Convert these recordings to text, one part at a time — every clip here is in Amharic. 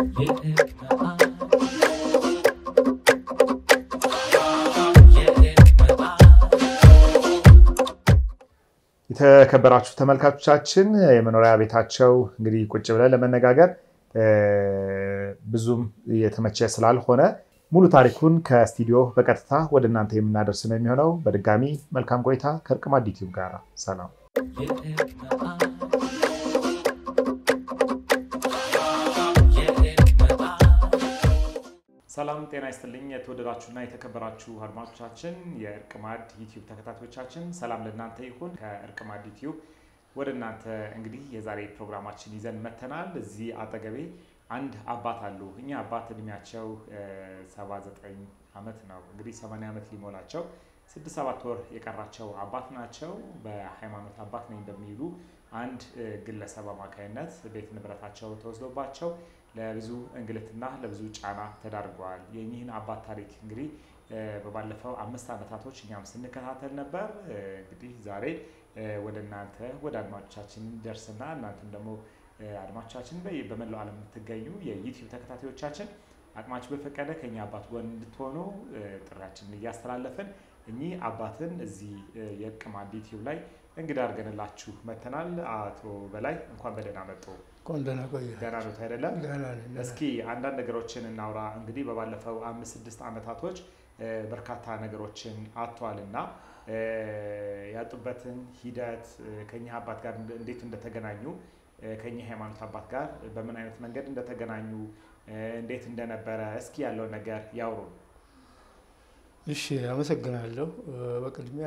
የተከበራችሁ ተመልካቾቻችን የመኖሪያ ቤታቸው እንግዲህ ቁጭ ብለን ለመነጋገር ብዙም የተመቸ ስላልሆነ ሙሉ ታሪኩን ከስቱዲዮ በቀጥታ ወደ እናንተ የምናደርስ ነው የሚሆነው። በድጋሚ መልካም ቆይታ ከእርቅማድ ዩቲዩብ ጋር ሰላም። ሰላም ጤና ይስጥልኝ። የተወደዳችሁና የተከበራችሁ አድማጮቻችን የእርቅማድ ዩቲዩብ ተከታታዮቻችን ሰላም ለእናንተ ይሁን። ከእርቅማድ ዩቲዩብ ወደ እናንተ እንግዲህ የዛሬ ፕሮግራማችን ይዘን መተናል። እዚህ አጠገቤ አንድ አባት አሉ። እኛ አባት እድሜያቸው 79 ዓመት ነው። እንግዲህ 80 ዓመት ሊሞላቸው ስድስት ሰባት ወር የቀራቸው አባት ናቸው። በሃይማኖት አባት ነኝ በሚሉ አንድ ግለሰብ አማካይነት ቤት ንብረታቸው ተወስዶባቸው ለብዙ እንግልትና ለብዙ ጫና ተዳርገዋል። የኚህን አባት ታሪክ እንግዲህ በባለፈው አምስት ዓመታቶች እኛም ስንከታተል ነበር። እንግዲህ ዛሬ ወደ እናንተ ወደ አድማጮቻችን ደርስና እናንተም ደግሞ አድማጮቻችን በመላው ዓለም የምትገኙ የዩቲዩብ ተከታታዮቻችን አቅማችሁ በፈቀደ ከኛ አባት ጎን እንድትሆኑ ጥሪያችንን እያስተላለፍን እኚህ አባትን እዚህ የእርቅማድ ዩቲዩብ ላይ እንግዳ አድርገንላችሁ መተናል። አቶ በላይ እንኳን በደህና መጡ። ደህና ቆየ። ደህና ኖት አይደለም? እስኪ አንዳንድ ነገሮችን እናውራ። እንግዲህ በባለፈው አምስት ስድስት ዓመታቶች በርካታ ነገሮችን አጥተዋል እና ያጡበትን ሂደት ከኚህ አባት ጋር እንዴት እንደተገናኙ ከኚህ ሃይማኖት አባት ጋር በምን አይነት መንገድ እንደተገናኙ እንዴት እንደነበረ እስኪ ያለው ነገር ያውሩን። እሺ፣ አመሰግናለሁ። በቅድሚያ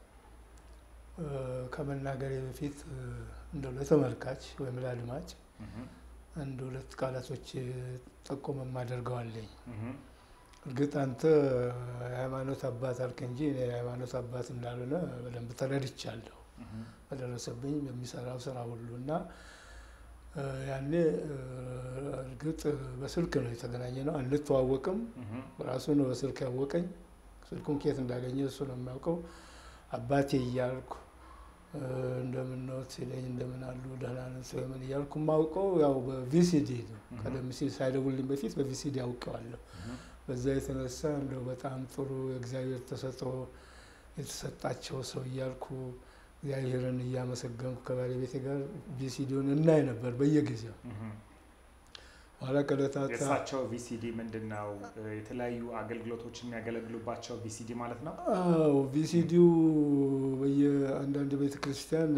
ከመናገሬ በፊት እንደው ለተመልካች ወይም ለአድማጭ አንድ ሁለት ቃላቶች ጠቆም የማደርገዋለኝ። እርግጥ አንተ የሃይማኖት አባት አልክ እንጂ እኔ የሃይማኖት አባት እንዳልሆነ በደንብ ተረድቻለሁ፣ በደረሰብኝ በሚሰራው ስራ ሁሉ እና ያኔ እርግጥ በስልክ ነው የተገናኘ ነው። አንተዋወቅም። ራሱ ነው በስልክ ያወቀኝ። ስልኩን ኬት እንዳገኘ እሱ ነው የሚያውቀው። አባቴ እያልኩ እንደምን ነው ሲለኝ እንደምን አሉ ደህና ነን ሰው ምን እያልኩ የማውቀው ያው በቪሲዲ ነው። ቀደም ሲል ሳይደውልኝ በፊት በቪሲዲ አውቀዋለሁ። በዛ የተነሳ እንደው በጣም ጥሩ የእግዚአብሔር ተሰጥኦ የተሰጣቸው ሰው እያልኩ እግዚአብሔርን እያመሰገንኩ ከባለቤቴ ጋር ቪሲዲውን እናይ ነበር በየጊዜው። ኋላ ከዕለታት የእሳቸው ቪሲዲ ምንድን ነው? የተለያዩ አገልግሎቶች የሚያገለግሉባቸው ቪሲዲ ማለት ነው። አዎ ቪሲዲው በየአንዳንድ ቤተ ክርስቲያን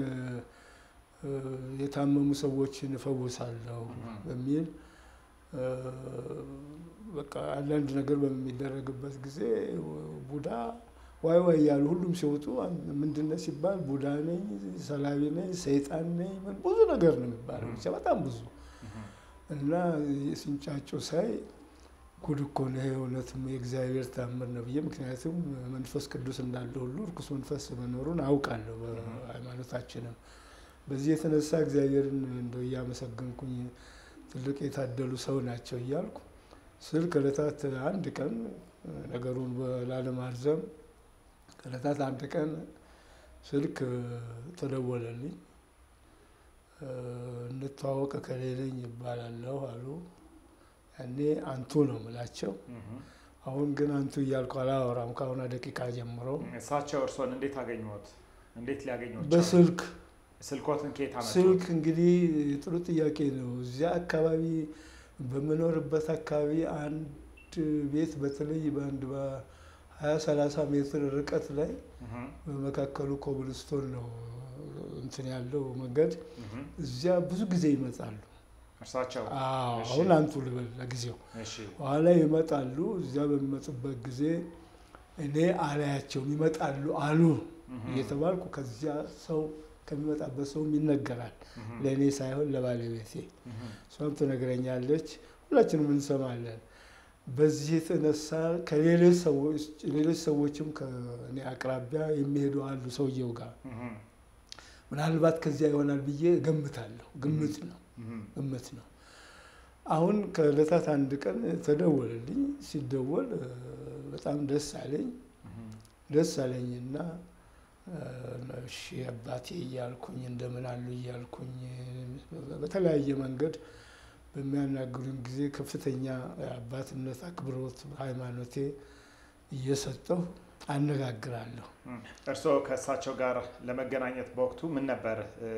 የታመሙ ሰዎችን እፈውሳለሁ በሚል በቃ አንዳንድ ነገር በሚደረግበት ጊዜ ቡዳ ዋይ ዋይ እያሉ ሁሉም ሲወጡ ምንድነው ሲባል ቡዳ ነኝ፣ ሰላቢ ነኝ፣ ሰይጣን ነኝ፣ ብዙ ነገር ነው የሚባለው ብቻ በጣም ብዙ እና ሲንጫጩ ሳይ ጉድ እኮ ነው እውነትም የእግዚአብሔር ታምር ነው ብዬ ምክንያቱም መንፈስ ቅዱስ እንዳለ ሁሉ እርኩስ መንፈስ መኖሩን አውቃለሁ በሃይማኖታችንም። በዚህ የተነሳ እግዚአብሔርን እንደው እያመሰገንኩኝ ትልቅ የታደሉ ሰው ናቸው እያልኩ ስል ከዕለታት አንድ ቀን ነገሩን ላለማርዘም ከዕለታት አንድ ቀን ስልክ ተደወለልኝ። እንተዋወቅ ከሌለኝ ይባላለሁ አሉ። ያኔ አንቱ ነው ምላቸው። አሁን ግን አንቱ እያልኩ አላወራም ከአሁኗ ደቂቃ ጀምሮ። እሳቸው እርስዎን እንዴት አገኙት? እንዴት ሊያገኙት? በስልክ ስልኮትን ከየት አመጡ? ስልክ እንግዲህ ጥሩ ጥያቄ ነው። እዚያ አካባቢ በምኖርበት አካባቢ አንድ ቤት በተለይ በአንድ በሀያ ሰላሳ ሜትር ርቀት ላይ በመካከሉ ኮብልስቶን ነው እንትን ያለው መንገድ እዚያ ብዙ ጊዜ ይመጣሉ። እርሳቸው አሁን አንቱ ልበል ለጊዜው በኋላ ይመጣሉ። እዚያ በሚመጡበት ጊዜ እኔ አላያቸውም ይመጣሉ አሉ እየተባልኩ ከዚያ ሰው ከሚመጣበት ሰውም ይነገራል። ለእኔ ሳይሆን ለባለቤቴ። እሷም ትነግረኛለች፣ ሁላችንም እንሰማለን። በዚህ የተነሳ ከሌሎች ሰዎችም ከእኔ አቅራቢያ የሚሄዱ አሉ ሰውየው ጋር ምናልባት ከዚያ ይሆናል ብዬ ገምታለሁ። ግምት ነው ግምት ነው። አሁን ከዕለታት አንድ ቀን ተደወለልኝ። ሲደወል በጣም ደስ አለኝ ደስ አለኝና እሺ አባቴ እያልኩኝ እንደምን አሉ እያልኩኝ በተለያየ መንገድ በሚያናግሩኝ ጊዜ ከፍተኛ አባትነት አክብሮት ሃይማኖቴ እየሰጠሁ አነጋግራለሁ። እርስዎ ከእሳቸው ጋር ለመገናኘት በወቅቱ ምን ነበር?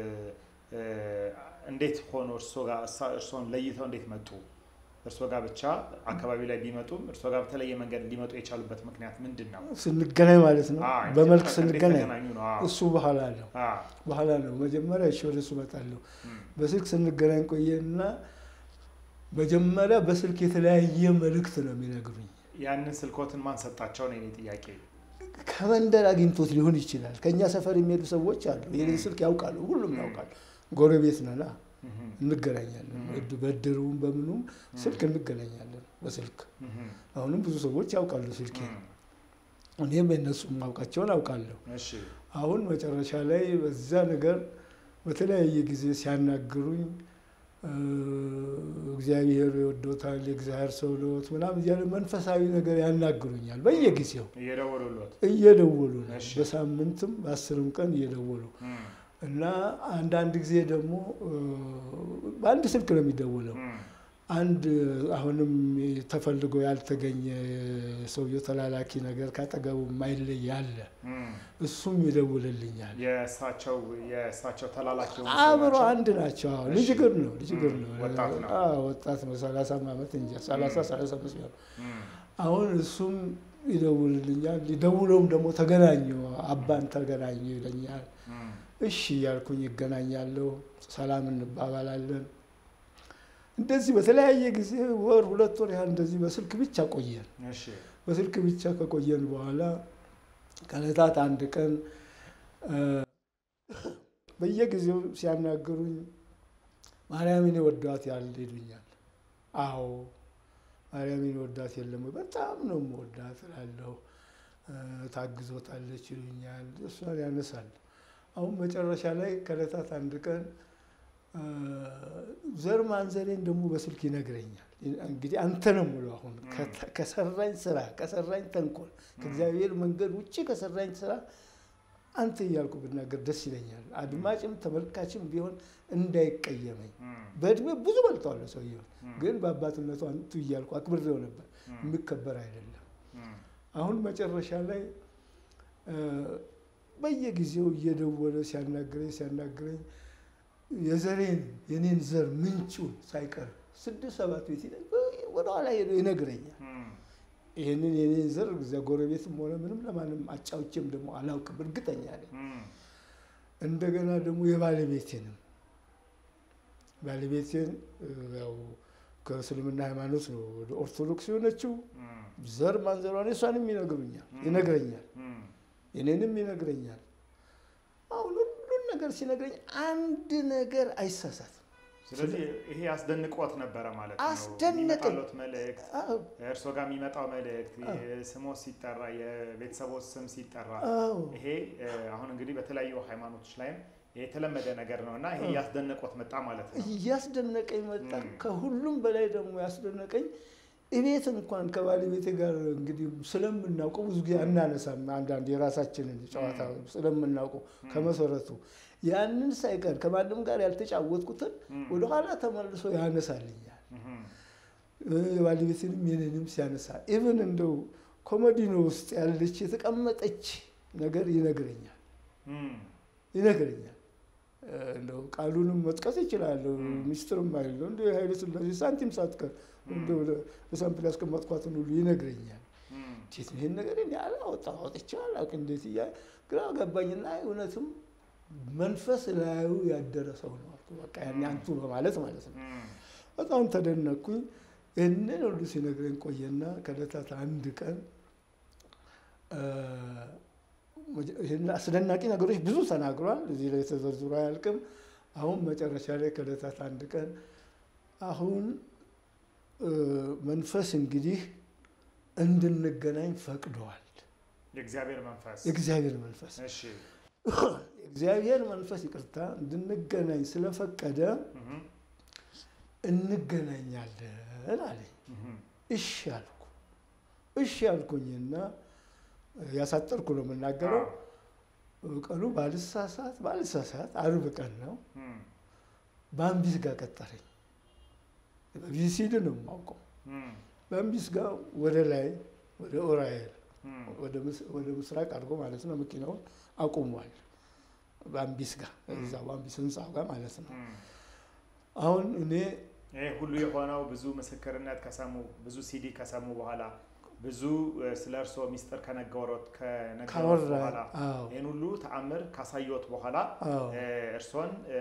እንዴት ሆኖ እርስዎን ለይተው እንዴት መጡ? እርስዎ ጋር ብቻ አካባቢ ላይ ቢመጡም እርስዎ ጋር በተለየ መንገድ ሊመጡ የቻሉበት ምክንያት ምንድን ነው? ስንገናኝ ማለት ነው። በመልክ ስንገናኝ ነው። እሱ በኋላ ነው በኋላ ነው። መጀመሪያ እሺ፣ ወደ እሱ እመጣለሁ። በስልክ ስንገናኝ ቆየና መጀመሪያ በስልክ የተለያየ መልእክት ነው የሚነግሩኝ። ያንን ስልኮትን ማን ሰጣቸው ነው የኔ ጥያቄ። ከመንደር አግኝቶት ሊሆን ይችላል። ከእኛ ሰፈር የሚሄዱ ሰዎች አሉ። የኔን ስልክ ያውቃሉ፣ ሁሉም ያውቃሉ። ጎረቤት ነና እንገናኛለን። በድሩም በምኑም ስልክ እንገናኛለን በስልክ አሁንም ብዙ ሰዎች ያውቃሉ ስልኬ። እኔም የነሱ ማውቃቸውን አውቃለሁ። አሁን መጨረሻ ላይ በዛ ነገር በተለያየ ጊዜ ሲያናግሩኝ እግዚአብሔር ይወዶታል፣ የእግዚአብሔር ሰው ሎት ምናምን እያለ መንፈሳዊ ነገር ያናግሩኛል በየጊዜው እየደወሉ ነው። በሳምንትም በአስርም ቀን እየደወሉ እና አንዳንድ ጊዜ ደግሞ በአንድ ስልክ ነው የሚደውለው። አንድ አሁንም ተፈልጎ ያልተገኘ ሰውየው ተላላኪ ነገር ካጠገቡ የማይለይ አለ። እሱም ይደውልልኛል። የእሳቸው የእሳቸው ተላላኪ አብሮ አንድ ናቸው። አዎ ልጅ ግር ነው ልጅ ግር ነው ወጣት ነው። ሰላሳ ዓመት እንጃ ሰላሳ ሰላሳ አምስት ነው። አሁን እሱም ይደውልልኛል። ሊደውለውም ደግሞ ተገናኙ አባን ተገናኙ ይለኛል። እሺ እያልኩኝ ይገናኛለሁ። ሰላም እንባባላለን። እንደዚህ በተለያየ ጊዜ ወር ሁለት ወር ያህል እንደዚህ በስልክ ብቻ ቆየን። በስልክ ብቻ ከቆየን በኋላ ከዕለታት አንድ ቀን በየጊዜው ሲያናግሩኝ ማርያምን ወዷት ያል ይሉኛል። አዎ ማርያምን ወዳት የለም በጣም ነው የምወዳት እላለሁ። ታግዞታለች ይሉኛል። እሷን ያነሳል። አሁን መጨረሻ ላይ ከዕለታት አንድ ቀን ዘር ማንዘሬን ደግሞ በስልክ ይነግረኛል። እንግዲህ አንተ ነው የምለው አሁን ከሰራኝ ስራ ከሰራኝ ተንኮል ከእግዚአብሔር መንገድ ውጭ ከሰራኝ ስራ አንተ እያልኩ ብናገር ደስ ይለኛል። አድማጭም ተመልካችም ቢሆን እንዳይቀየመኝ። በእድሜ ብዙ በልጠዋለሁ ሰውየውን፣ ግን በአባትነቱ አንቱ እያልኩ አክብሬው ነበር። የሚከበር አይደለም። አሁን መጨረሻ ላይ በየጊዜው እየደወለ ሲያናግረኝ ሲያናግረኝ የዘሬን የኔን ዘር ምንጩን ሳይቀር ስድስት ሰባት ቤት ወደኋላ ሄዶ ይነግረኛል። ይህንን የኔን ዘር እዚያ ጎረቤትም ሆነ ምንም ለማንም አጫውቼም ደግሞ አላውቅም፣ እርግጠኛ ነኝ። እንደገና ደግሞ የባለቤቴንም ባለቤቴን ያው ከእስልምና ሃይማኖት ነው ወደ ኦርቶዶክስ የሆነችው ዘር ማንዘሯን እሷንም ይነግሩኛል ይነግረኛል የኔንም ይነግረኛል። አሁን ሁሉን ነገር ሲነግረኝ አንድ ነገር አይሳሳትም። ስለዚህ ይሄ አስደንቆት ነበረ ማለት ነው። አስደነቀኝ። የሚመጣሎት መልእክት እርሶ ጋር የሚመጣው መልእክት ስሞ ሲጠራ የቤተሰቦች ስም ሲጠራ ይሄ አሁን እንግዲህ በተለያዩ ሃይማኖቶች ላይም የተለመደ ነገር ነው እና ይሄ እያስደነቆት መጣ ማለት ነው። እያስደነቀኝ መጣ። ከሁሉም በላይ ደግሞ ያስደነቀኝ እቤት እንኳን ከባለቤቴ ጋር እንግዲህ ስለምናውቀው ብዙ ጊዜ አናነሳም። አንዳንድ የራሳችንን ጨዋታ ስለምናውቀው ከመሰረቱ ያንን ሳይቀር ከማንም ጋር ያልተጫወትኩትን ወደኋላ ተመልሶ ያነሳልኛል። የባለቤትንም የኔንም ሲያነሳ ኢቭን እንደው ኮመዲኖ ውስጥ ያለች የተቀመጠች ነገር ይነግረኛል ይነግረኛል። እንደው ቃሉንም መጥቀስ ይችላለሁ። ሚስጥርም አይደለው እንደ ኃይለ ሥላሴ ሳንቲም ሳትቀር እንደው በሳምፕል ያስቀመጥኳትን ሁሉ ይነግረኛል። እንዴት ነው ይህን ነገር እኔ አላወጣም አውጥቼ አላውቅም እንዴት እያ ግራ ገባኝና እውነትም መንፈስ ላዩ ያደረ ሰው ነው አልኩ። በቃ ያኔ አንቱ በማለት ማለት ነው። በጣም ተደነቅኩኝ። ይህንን ሁሉ ሲነግረኝ ቆየና ከዕለታት አንድ ቀን ይህን አስደናቂ ነገሮች ብዙ ተናግሯል። እዚህ ላይ ተዘርዝሮ አያልቅም። አሁን መጨረሻ ላይ ከዕለታት አንድ ቀን አሁን መንፈስ እንግዲህ እንድንገናኝ ፈቅደዋል። የእግዚአብሔር መንፈስ የእግዚአብሔር መንፈስ እሺ የእግዚአብሔር መንፈስ ይቅርታ እንድንገናኝ ስለፈቀደ እንገናኛለን አለኝ። እሺ አልኩ። እሺ አልኩኝና ያሳጠርኩ ነው የምናገረው። ቀኑ ባልሳሳት ባልሳሳት አርብ ቀን ነው። በአንቢት ጋር ቀጠረኝ። በቪሲዲ ነው የማውቀው። እም፣ በአምቢስ ጋር ወደ ላይ ወደ ኦራኤል እም፣ ወደ ምስ- ወደ ምስራቅ አድርጎ ማለት ነው መኪናውን አቁሟል። በአምቢስ ጋር እዛ በአምቢስ ህንፃ ጋር ማለት ነው። እም። አሁን እኔ ይህ ሁሉ የሆነው ብዙ ምስክርነት ከሰሙ ብዙ ሲዲ ከሰሙ በኋላ ብዙ እ፣ ስለ እርስዎ ሚስጥር ከነገሮት ከነገሮት ካወራ በኋላ አዎ ይህን ሁሉ ተአምር ካሳየዎት በኋላ አዎ እ፣ እርስዎን እ፣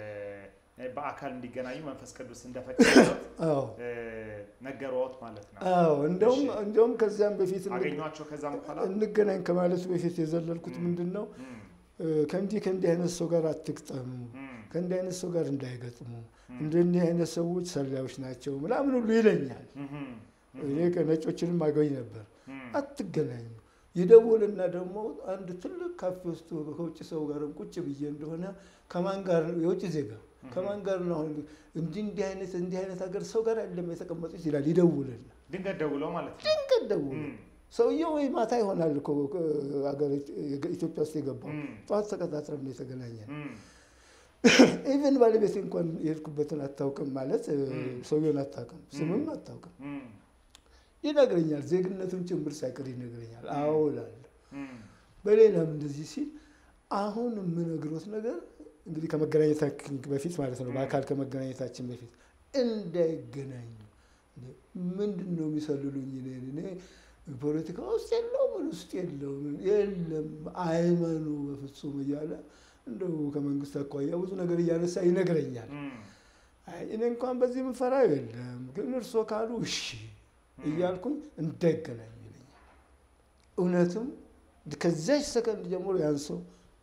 በአካል እንዲገናኙ መንፈስ ቅዱስ እንደፈቀደሎት አዎ እ፣ ነገሮት ማለት ነው። አዎ እንደውም እሺ። እንደውም ከዚያም በፊት እንግ- አገኟቸው ከዛም በኋላ እንገናኝ ከማለቱ በፊት የዘለልኩት ም። ምንድን ነው እም፣ እ፣ ከእንዲህ ከእንዲህ አይነት ሰው ጋር አትግጠሙ፣ እም፣ ከእንዲህ አይነት ሰው ጋር እንዳይገጥሙ፣ እም፣ እንደኒህ አይነት ሰዎች ሰላዮች ናቸው ምናምን ሁሉ ይለኛል። እም፣ እኔ ከነጮችንም አገኝ ነበር። እም፣ አትገናኙ ይደውልና ደግሞ አንድ ትልቅ ካፌ ውስጥ ከውጭ ሰው ጋርም ቁጭ ብዬ እንደሆነ ከማን ጋር ነው የውጭ ዜጋ ከማን ጋር ነው አሁን እንዲህ እንዲህ አይነት እንዲህ አይነት ሀገር ሰው ጋር አይደለም የተቀመጡት ይላል። ይደውልና ድንገት ደውለው ማለት ነው። ድንገት ደውል እም፣ ሰውየው ወይ ማታ ይሆናል እኮ ሀገር ኢትዮጵያ ውስጥ የገባው እም፣ ጠዋት ተቀጣጥረን ነው የተገናኘን። እም፣ ኢቨን ባለቤት እንኳን የሄድኩበትን አታውቅም ማለት እ፣ እም። ሰውየውን አታውቅም፣ ስምም አታውቅም። እም፣ ይነግረኛል፣ ዜግነቱን ጭምር ሳይቀር ይነግረኛል። አዎ እላለሁ። እም፣ በሌላም እንደዚህ ሲል አሁን የምነግሮት ነገር እንግዲህ ከመገናኘታችን በፊት ማለት ነው፣ በአካል ከመገናኘታችን በፊት እንዳይገናኙ ምንድን ነው የሚሰልሉኝ? እኔን እኔ ፖለቲካ ውስጥ የለው ምን ውስጥ የለው የለም አይመኑ በፍጹም እያለ እንደው ከመንግስት አኳያ ብዙ ነገር እያነሳ ይነግረኛል። እም፣ አይ እኔ እንኳን በዚህ የምፈራው የለም ግን እርሶ ካሉ እሺ እያልኩኝ እንዳይገናኙ ይለኛል። እውነትም ከዚያች ሰከንድ ጀምሮ ያን ሰው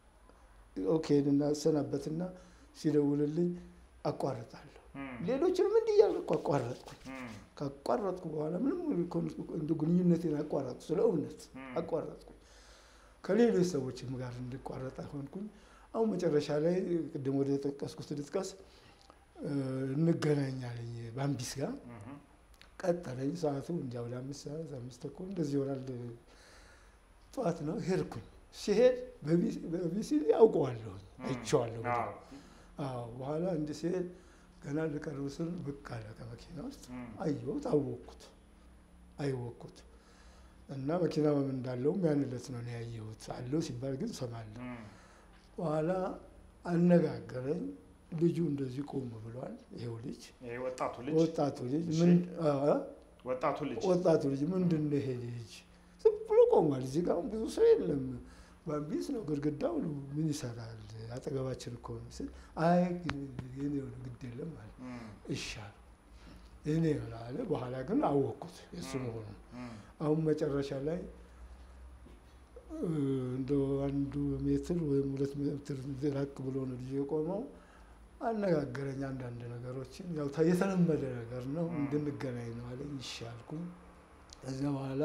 ኦኬ እናሰናበትና ሲደውልልኝ አቋርጣለሁ። እም፣ ሌሎችንም እንዲህ እያልኩ አቋረጥኩኝ። እም፣ ካቋረጥኩ በኋላ ምንም እንደ ግንኙነቴን አቋረጥኩ። ስለ እውነት እም፣ አቋረጥኩኝ። ከሌሎች ሰዎችም ጋር እንድቋረጥ ሆንኩኝ። አሁን መጨረሻ ላይ ቅድም ወደ ጠቀስኩት ልጥቀስ እ፣ እንገናኛለኝ በአምቢስ ጋር እም፣ ቀጠለኝ። ሰዓቱ እንጃ ወደ አምስት ሰዓት አምስት ተኩል እንደዚህ ይሆናል። ጠዋት ነው ሄድኩኝ። ሲሄድ በቢሲዲ አውቀዋለሁ አይቼዋለሁ። አዎ፣ አዎ በኋላ እንዲህ ሲሄድ ገና ልቀርብ ስል ብቅ አለ ከመኪና ውስጥ እም፣ አየሁት፣ አወቅኩት አየወቅኩት እና መኪና ምን እንዳለውም ያን ዕለት ነው እኔ ያየሁት። አለው ሲባል ግን ሰማለሁ። እም፣ በኋላ አነጋገረኝ። ልጁ እንደዚህ ቆም ብሏል። ይሄው ልጅ ይሄ ወጣቱ ልጅ ወጣቱ ልጅ እሺ። ምን አ- ወጣቱ ልጅ ወጣቱ ልጅ ምንድን ነው ይሄ ልጅ ዝም ብሎ ቆሟል። እዚህ ጋር አሁን ብዙ ሰው የለም። ባምቢስ ነው ግድግዳው ነው ምን ይሰራል? አጠገባችን እኮ ነው ስል አይ የኔ ነው ግድ የለም አለ። እም፣ ይሻል እኔ ነው አለ። በኋላ ግን አወቅኩት የእሱ ም። መሆኑ። እም፣ አሁን መጨረሻ ላይ እ፣ እንደው አንዱ ሜትር ወይም ሁለት ሜትር ራቅ ብሎ ነው ልጅ የቆመው። አነጋገረኝ አንዳንድ ነገሮችን ያው ታ- የተለመደ ነገር ነው ም። እንድንገናኝ ነው አለኝ። እሺ አልኩኝ። ከዚያ በኋላ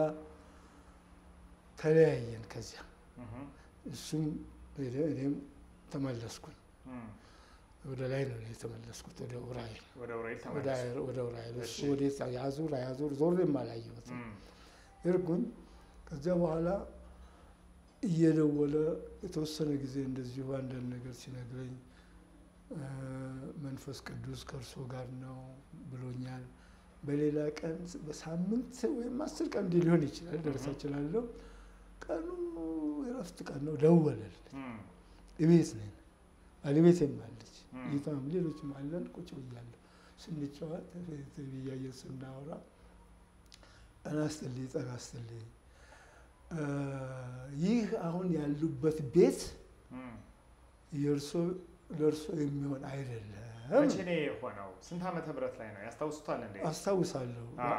ተለያየን። ከዚያ እም፣ እሱም ሄደ፣ እኔም ተመለስኩኝ። እም፣ ወደ ላይ ነው እኔ የተመለስኩት፣ ወደ ኡራኤል ወደ ኡራኤል ወደ ተመለሱ። አየር- ወደ ኡራኤል። እሱ እሺ። ወዴት ያዙር አያዙር ዞሬም አላየሁትም። እም፣ ሄድኩኝ። ከዚያ በኋላ እየደወለ የተወሰነ ጊዜ እንደዚሁ አንዳንድ ነገር ሲነግረኝ እ፣ መንፈስ ቅዱስ ከእርሶ ጋር ነው ብሎኛል። በሌላ ቀን በሳምንት ወይም አስር ቀን እንዲህ ሊሆን ይችላል ደርሳ እችላለሁ። ቀኑ የእረፍት ቀን ነው። ደወለል እም፣ እቤት ነን። ባለቤቴም አለች፣ ም። ጌታም ሌሎችም አለን። ቁጭ ብያለሁ ስንጫወት ቲቪ እያየን ስናወራ ጠና ስትልኝ ጠና ስትልኝ እ፣ ይህ አሁን ያሉበት ቤት እም። የእርሶ ለእርሶ የሚሆን አይደለም። መቼ ነው የሆነው? ስንት ዓመተ ምህረት ላይ ነው ያስታውሱታል እንዴ? አስታውሳለሁ አዎ።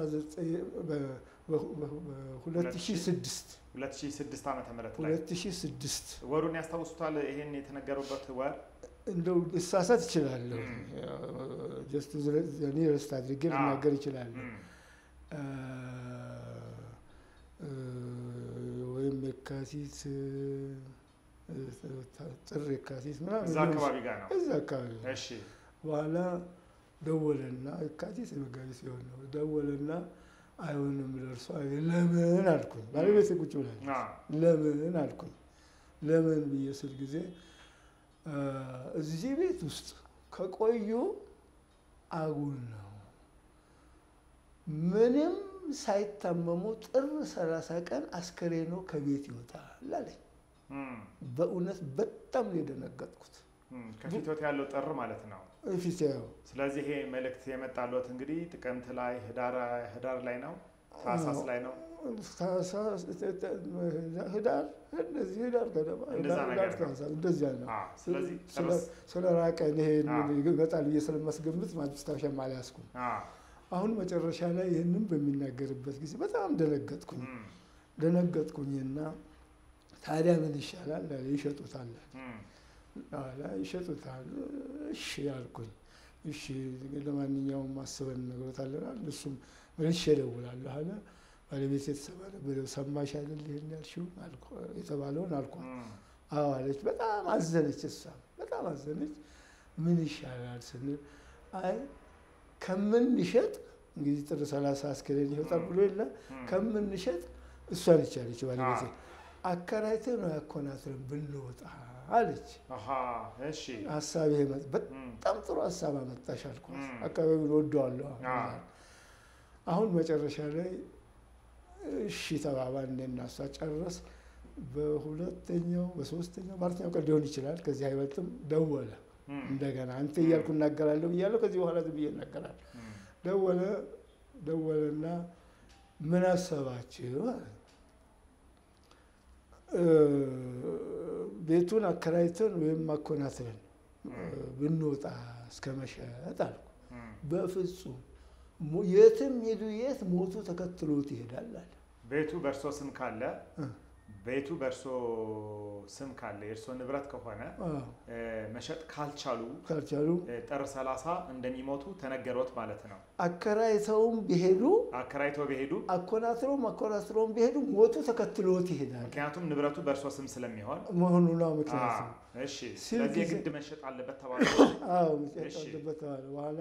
በ2006 2006 ዓመተ ምህረት ላይ 2006 ወሩን ያስታውሱታል? ይሄን የተነገሩበት ወር እንደው ልሳሳት እችላለሁ። ም። ጀስት እኔ ረስት አድርጌ አዎ። ልናገር እችላለሁ። እም፣ እ፣ እ፣ ወይም የካቲት እ፣ ጥር የካቲት ምናምን እዛ አካባቢ ጋር ነው። እዛ አካባቢ ነው። እሺ በኋላ ደወለና የካቲት መጋቢት ሲሆን ነው ደወለና አይሆንም ደርሶ ለምን አልኩኝ። ባለቤት ቁጭ ብላለች። አ፣ ለምን አልኩኝ። ለምን ብዬ ስል ጊዜ እ፣ እዚህ ቤት ውስጥ ከቆዩ አጉል ነው ምንም ሳይታመሙ ጥር ሰላሳ ቀን አስከሬኖ ከቤት ይወጣል አለኝ። እም፣ በእውነት በጣም ነው የደነገጥኩት። እም፣ ከፊቶት ያለው ጥር ማለት ነው። ፊት ያው ስለዚህ ይሄ መልእክት የመጣለት እንግዲህ ጥቅምት ላይ ህዳር ህዳር ላይ ነው ታህሳስ ላይ ነው። ታህሳስ ህዳር እንደዚህ ህዳር ገደማ እንደዛ ህዳር ነገር ነው። ታህሳስ እንደዚያ ነው። አዎ፣ ስለዚህ ስለ- ጥርስ ስለ ራቀን ይሄ አዎ። ይመጣል ብዬ ስለማስገምት ማስታወሻም አልያዝኩም። አዎ፣ አሁን መጨረሻ ላይ ይህንን በሚናገርበት ጊዜ በጣም ደነገጥኩኝ። እም፣ ደነገጥኩኝና ታዲያ ምን ይሻላል አለ። ይሸጡታል እም፣ አለ ይሸጡታል። እሺ አልኩኝ። እሺ ለማንኛውም አስበን ነግሮታለናል። እሱም መልሼ እደውላለሁ አለ። ባለቤት የተሰባለ ብለው ሰማሽ አይደል ይሄን ያልሽውን አልኩ- የተባለውን አልኳት። እም፣ አዎ አለች። በጣም አዘነች። እሷ በጣም አዘነች። ምን ይሻላል ስንል አይ ከምንሸጥ እንግዲህ ጥር ሰላሳ አስከሬን ይወጣል ብሎ የለ እም፣ ከምንሸጥ እሷ ነች ያለች ባለቤቴ አዎ። አከራይተህ ነው ያኮናትረን ብንወጣ አለች። አሃ፣ እሺ፣ ሀሳብ ይሄ መጥ- እም፣ በጣም ጥሩ ሀሳብ አመጣሽ አልኳት። እም። አካባቢውን ወደዋለሁ። አዎ። አሁን መጨረሻ ላይ እሺ ተባባን። እኔና እሷ ጨረስ። በሁለተኛው በሶስተኛው በአራተኛው ቀን ሊሆን ይችላል፣ ከዚህ አይበልጥም። ደወለ እም፣ እንደገና አንተ እያልኩ እናገራለሁ ብያለሁ። ከዚህ በኋላ ዝም ብዬ እናገራለሁ። እም፣ ደወለ ደወለና ምን አሰባችሁ አለ። እ፣ ቤቱን አከራይተን ወይም አኮናትረን እ፣ ብንወጣ እስከ መሸጥ አልኩ። እም። በፍጹም ሞ- የትም ሄዱ የት ሞቱ ተከትሎት ይሄዳል አለ። ቤቱ በእርሶ ስም ካለ እ፣ ቤቱ በእርሶ ስም ካለ የእርሶ ንብረት ከሆነ አዎ፣ እ፣ መሸጥ ካልቻሉ ካልቻሉ እ፣ ጥር 30 እንደሚሞቱ ተነገሮት ማለት ነው። አከራይተውም ቢሄዱ አከራይተው ቢሄዱ አኮናትረውም አኮናትረውም ቢሄዱ ሞቱ ተከትሎት ይሄዳል ምክንያቱም ንብረቱ በእርሶ ስም ስለሚሆን መሆኑ ነው ምክንያቱ። አዎ፣ እሺ። ሲል ስለዚህ ጊዜ- የግድ መሸጥ አለበት ተባለ። አዎ እሺ። መጨረሻበት ተባለ። በኋላ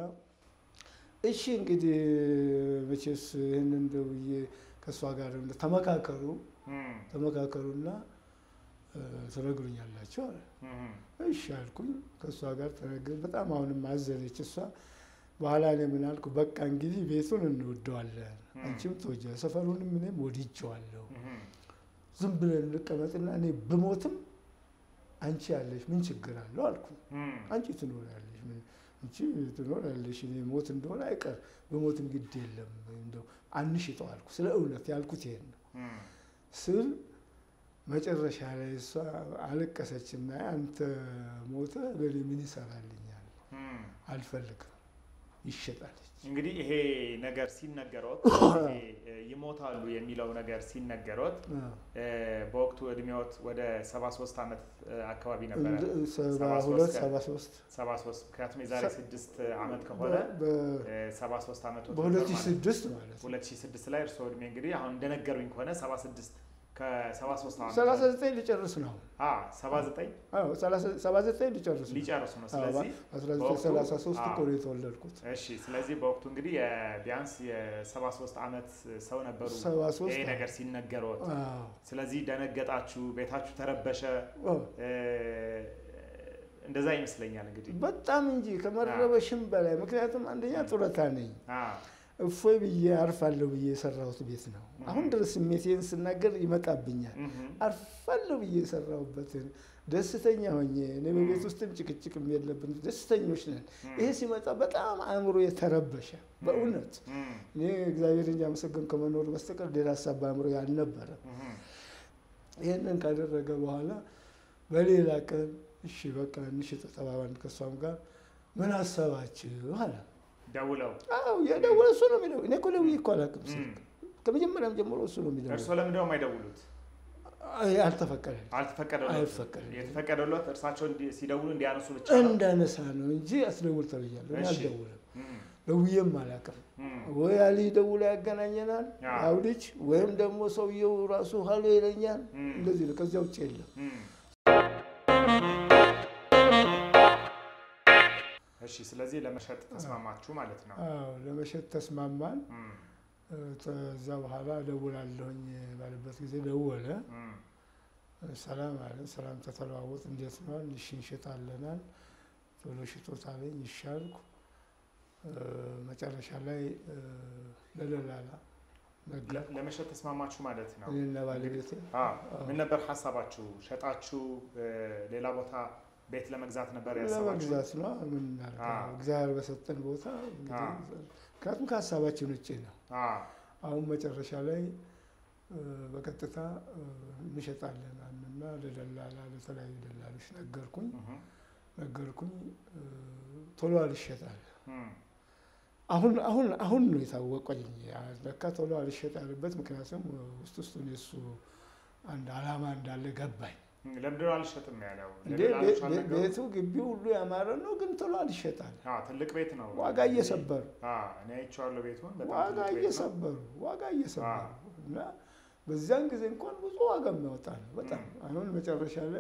እሺ እንግዲህ መቼስ ይህንን ደውዬ ከእሷ ጋር እንደ- ተመካከሩ እም፣ ተመካከሩና እ፣ ትነግሩኛላችሁ አለ። እም፣ እሺ አልኩኝ። ከእሷ ጋር ተነግረን በጣም አሁንም አዘነች እሷ። በኋላ እኔ ምን አልኩ፣ በቃ እንግዲህ ቤቱን እንወደዋለን፣ ም። አንቺም ትወጂዋለሽ፣ ሰፈሩንም እኔም ወድጄዋለሁ። እም፣ ዝም ብለን እንቀመጥና እኔ ብሞትም አንቺ ያለሽ ምን ችግር አለው አልኩ። እም፣ አንቺ ትኖሪያለሽ፣ ምን አንቺ ትኖሪያለሽ፣ እኔ ሞት እንደሆነ አይቀር በሞትም ግድ የለም እንደው አንሽጠው አልኩ። ስለ እውነት ያልኩት ይሄን ነው እም፣ ስል መጨረሻ ላይ እሷ አለቀሰችና አንተ ሞተ ለእኔ ምን ይሰራልኛል? እም። አልፈልግም፣ ይሸጣለች። እንግዲህ ይሄ ነገር ሲነገሮት ይሄ እ፣ ይሞታሉ የሚለው ነገር ሲነገሮት አዎ። እ፣ በወቅቱ እድሜዎት ወደ 73 ዓመት እ፣ አካባቢ ነበረ። እንደ- ሰባ 73 ሁለት ቀን። ሰባ ሶስት 73 ምክንያቱም የዛሬ ሰ- ስድስት ዓመት ከሆነ በ- እ፣ 73 ዓመት በሁለት ሺህ ስድስት ማለት ነው 2006 ላይ እርስዎ እድሜ እንግዲህ አሁን እንደነገሩኝ ከሆነ 76 ከ73 ዓመት ሰላሳ ዘጠኝ ሊጨርስ ነው። አ 79 አዎ ሰላሳ- ሰባ ዘጠኝ ሊጨርስ ነው። ሊጨርሱ ነው። አዎ፣ ስለዚህ አስራ ዘጠኝ በወቅቱ- ሰላሳ ሶስት እኮ አዎ። ነው የተወለድኩት። እሺ፣ ስለዚህ በወቅቱ እንግዲህ የ- ቢያንስ የ73 ዓመት ሰው ነበሩ ሰባ ሶስት ይሄ ነገር ሲነገሮት። አዎ ስለዚህ ደነገጣችሁ፣ ቤታችሁ ተረበሸ። አዎ። እ፣ እንደዛ ይመስለኛል እንግዲህ በጣም እንጂ ከመረበሽም በላይ ምክንያቱም አንደኛ ጡረታ ነኝ አ፣ እፎይ ብዬ አርፋለሁ ብዬ የሰራሁት ቤት ነው። አሁን ድረስ ስሜቴን ስናገር ይመጣብኛል። እምም፣ አርፋለሁ ብዬ የሰራሁበትን ደስተኛ ሆኜ እኔ በቤት ውስጥም ጭቅጭቅም የለብን ደስተኞች ነን። እም፣ ይሄ ሲመጣ በጣም አእምሮ የተረበሸ በእውነት እም፣ እኔ እግዚአብሔር እያመሰገን ከመኖር በስተቀር ሌላ ሀሳብ በአእምሮ ያልነበረ እምም፣ ይህንን ካደረገ በኋላ በሌላ ቀን እሺ በቃ እንሽጥ ተባባን ከእሷም ጋር ምን አሰባችሁ አለ። ደውለው አዎ የደወለ እሱ ነው የሚለው። እኔ እኮ ደውዬ እኮ አላውቅም እም፣ ስልክ ከመጀመሪያም ጀምሮ እሱ ነው የሚለው። እርስዎ ለምንድነው የማይደውሉት? አልተፈቀደልኝ አልተፈቀደሎት? አይፈቀድም። የተፈቀደሎት እርሳቸው እንዲ- ሲደውሉ እንዲያነሱ ብቻ ነው? እንዳነሳ ነው እንጂ አስደውል ተብያለሁ። እኔ እሺ። አልደውልም፣ እም፣ ደውዬም አላውቅም። እም፣ ወይ አሊ ደውሎ ያገናኘናል አዎ። ያው ልጅ ወይም ደግሞ ሰውየው ራሱ ሀሎ ይለኛል። እም፣ እንደዚህ ነው። ከዚያ ውጭ የለም። እም። እሺ፣ ስለዚህ ለመሸጥ ተስማማችሁ ማለት ነው። አዎ ለመሸጥ ተስማማን። እም፣ ከዛ በኋላ ደውላለሁኝ ባለበት ጊዜ ደወለ። እም፣ ሰላም አለ። ሰላም ተተለዋወጥ። እንዴት ነው? እሺ እንሸጣለናል። ቶሎ ሽጦት አለኝ። ይሻልኩ መጨረሻ ላይ ለደላላ ነገር ለመሸጥ ተስማማችሁ ማለት ነው። እኔና ባለቤቴ ምን ነበር ሀሳባችሁ? ሸጣችሁ ሌላ ቦታ ቤት ለመግዛት ነበር ያሰባችሁ? ለመግዛት ነው። ምን እናደርጋለን? እግዚአብሔር በሰጠን ቦታ ምክንያቱም ከሀሳባችን ውጭ ነው። አሁን መጨረሻ ላይ በቀጥታ እንሸጣለን እና ለደላላ ለተለያዩ ደላሎች ነገርኩኝ ነገርኩኝ ቶሎ አልሸጣል። አሁን አሁን አሁን ነው የታወቀኝ ለካ ቶሎ አልሸጥ ያለበት ምክንያቱም ውስጥ ውስጡን የሱ አንድ አላማ እንዳለ ገባኝ። ለምንድነው አልሸጥም ያለው? ቤቱ ግቢው ሁሉ ያማረ ነው፣ ግን ቶሎ አልሸጣል። ትልቅ ቤት ነው። ዋጋ እየሰበሩ እኔ አይቼዋለሁ ቤቱን። ዋጋ እየሰበሩ ዋጋ እየሰበሩ እና በዚያን ጊዜ እንኳን ብዙ ዋጋ የሚያወጣ ነው በጣም አሁን መጨረሻ ላይ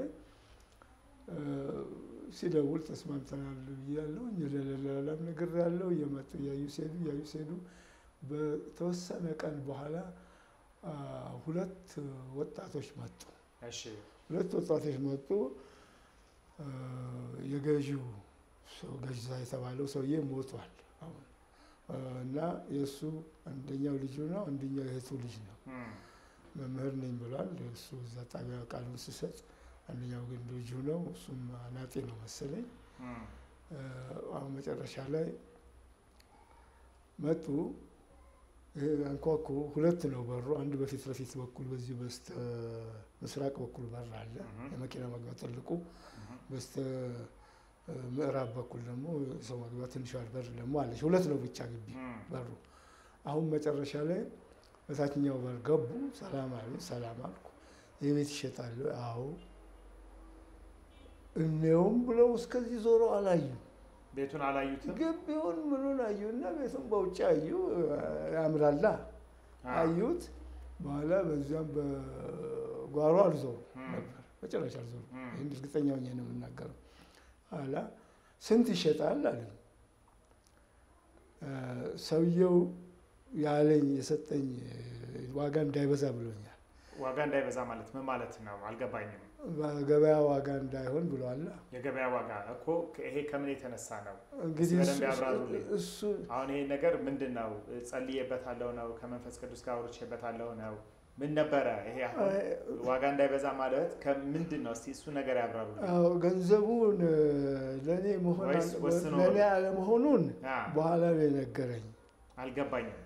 ሲደውል ተስማምተናል ብያለሁ። ለሌላም ነገር ያለው እየመጡ እያዩ ሲሄዱ እያዩ ሲሄዱ በተወሰነ ቀን በኋላ ሁለት ወጣቶች መጡ። ሁለት ወጣቶች መጡ። የገዢው ሰው ገዛ የተባለው ሰውዬ ሞቷል አሁን እና የእሱ አንደኛው ልጁ ነው፣ አንደኛው የእህቱ ልጅ ነው። መምህር ነኝ ብሏል። እሱ እዛ ጣቢያ ቃሉን ሲሰጥ አንደኛው ግን ልጁ ነው። እሱም አናጤ ነው መሰለኝ። አሁን መጨረሻ ላይ መጡ። አንኳኩ። ሁለት ነው በሩ። አንድ በፊት ለፊት በኩል በዚህ በስተ ምስራቅ በኩል በር አለ፣ የመኪና መግቢያ ትልቁ። በስተ ምዕራብ በኩል ደግሞ ሰው መግቢያ ትንሿ በር ደግሞ አለች። ሁለት ነው ብቻ ግቢ በሩ። አሁን መጨረሻ ላይ በታችኛው በር ገቡ። ሰላም አሉ። ሰላም አልኩ። ይህ ቤት ይሸጣል? አዎ እኔውም ብለው እስከዚህ ዞሮ አላዩ። ቤቱን አላዩትም። ግቢውን ምኑን አዩና ቤቱን በውጭ አዩ። ያምራላ አዩት። በኋላ በዚያም በጓሮ አልዞሩ ነበር፣ በጭራሽ አልዞሩ። ይህን እርግጠኛ ሆኜ ነው የምናገረው። ኋላ ስንት ይሸጣል አለ ሰውየው ያለኝ የሰጠኝ ዋጋ እንዳይበዛ ብሎኛል። ዋጋ እንዳይበዛ ማለት ምን ማለት ነው? አልገባኝም። ገበያ ዋጋ እንዳይሆን ብሏል። የገበያ ዋጋ እኮ ይሄ ከምን የተነሳ ነው? እንግዲህ በደንብ ያብራሩልኝ። እሱ አሁን ይሄ ነገር ምንድን ነው? ጸልዬበታለሁ ነው? ከመንፈስ ቅዱስ ጋር አውርቼበታለሁ ነው? ምን ነበረ ይሄ አሁን ዋጋ እንዳይበዛ ማለት ከምንድን ነው? እስቲ እሱ ነገር ያብራሩልኝ። አዎ ገንዘቡን ለእኔ መሆን ወይስ ወስኖ ለእኔ አለመሆኑን አ፣ በኋላ ነው የነገረኝ። አልገባኝም።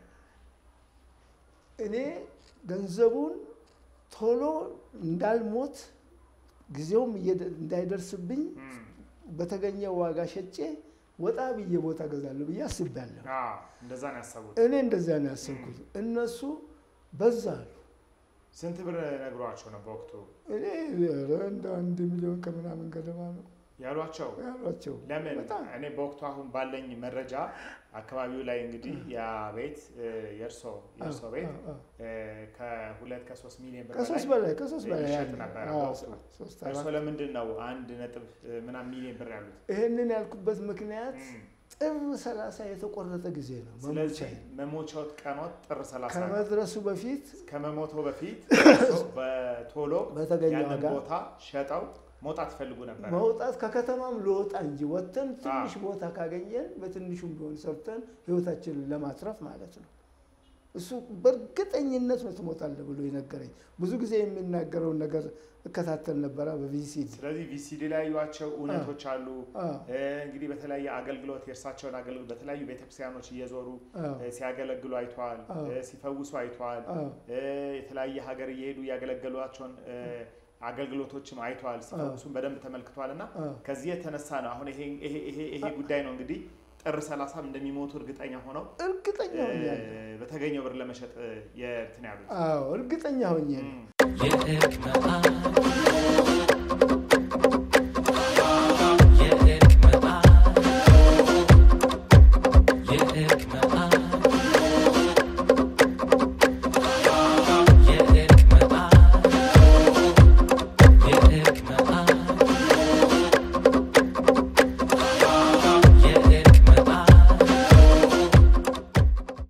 እኔ ገንዘቡን ቶሎ እንዳልሞት ጊዜውም እየደ- እንዳይደርስብኝ እም፣ በተገኘው ዋጋ ሸጬ ወጣ ብዬ ቦታ ገዛለሁ ብዬ አስቤያለሁ። አ፣ እንደዛ ነው ያሰቡት። እኔ እንደዚያ ነው ያሰብኩት። እነሱ በዛ አሉ። ስንት ብር ነግሯቸው ነው በወቅቱ እኔ ኧረ እንደ አንድ ሚሊዮን ከምናምን ገደማ ነው ያሏቸው? ያሏቸው። ለምን በጣም እኔ በወቅቱ አሁን ባለኝ መረጃ አካባቢው ላይ እንግዲህ ያ ቤት የእርሶ የእርሶ ቤት አዎ፣ አዎ። እ፣ ከሁለት ከሶስት ሚሊዮን ብር ከሶስት በላይ በላይ ከሶስት በላይ ይሸጥ ያለ ነበረ አዎ፣ በወቅቱ። ሶስት እርሶ አራት ለምንድን ነው አንድ ነጥብ እ፣ ምናምን ሚሊዮን ብር ያሉት? ይህንን ያልኩበት ምክንያት እም፣ ጥር ሰላሳ የተቆረጠ ጊዜ ነው ስለዚህ መሞቻዬ። መሞቻዎት ቀኖት ጥር 30 ከመድረሱ በፊት ከመሞቶ በፊት በቶሎ በተገኘ ያንን ዋጋ ቦታ ሸጠው መውጣት ይፈልጉ ነበር። መውጣት ከከተማም ልወጣ እንጂ ወጥተን ትንሽ ቦታ ካገኘን በትንሹም ቢሆን ሰርተን ህይወታችንን ለማትረፍ ማለት ነው። እሱ በእርግጠኝነት ነው ትሞታለህ ብሎ የነገረኝ። ብዙ ጊዜ የሚናገረውን ነገር እከታተል ነበረ በቪሲዲ ስለዚህ ቪሲዲ ላይ ያዩዋቸው እውነቶች አሉ። አዎ፣ እ፣ እንግዲህ በተለያየ አገልግሎት የእርሳቸውን አገልግሎት በተለያዩ ቤተክርስቲያኖች እየዞሩ አዎ፣ እ፣ ሲያገለግሉ አይተዋል። አዎ። እ፣ ሲፈውሱ አይተዋል። አዎ፣ እ፣ የተለያየ ሀገር እየሄዱ ያገለገሏቸውን እ፣ አገልግሎቶችም አይተዋል። ሲፈውሱም በደንብ ተመልክተዋል እና አዎ። ከዚህ የተነሳ ነው አሁን ይሄ ይሄ ይሄ ይሄ ጉዳይ ነው እንግዲህ ጥር ሰላሳም እንደሚሞቱ እርግጠኛ ሆነው እርግጠኛ እ፣ ሆኛለሁ። በተገኘው ብር ለመሸጥ እ፣ የእንትን ያሉት አዎ፣ እርግጠኛ ሆኜ ነው። እም። የሕክምና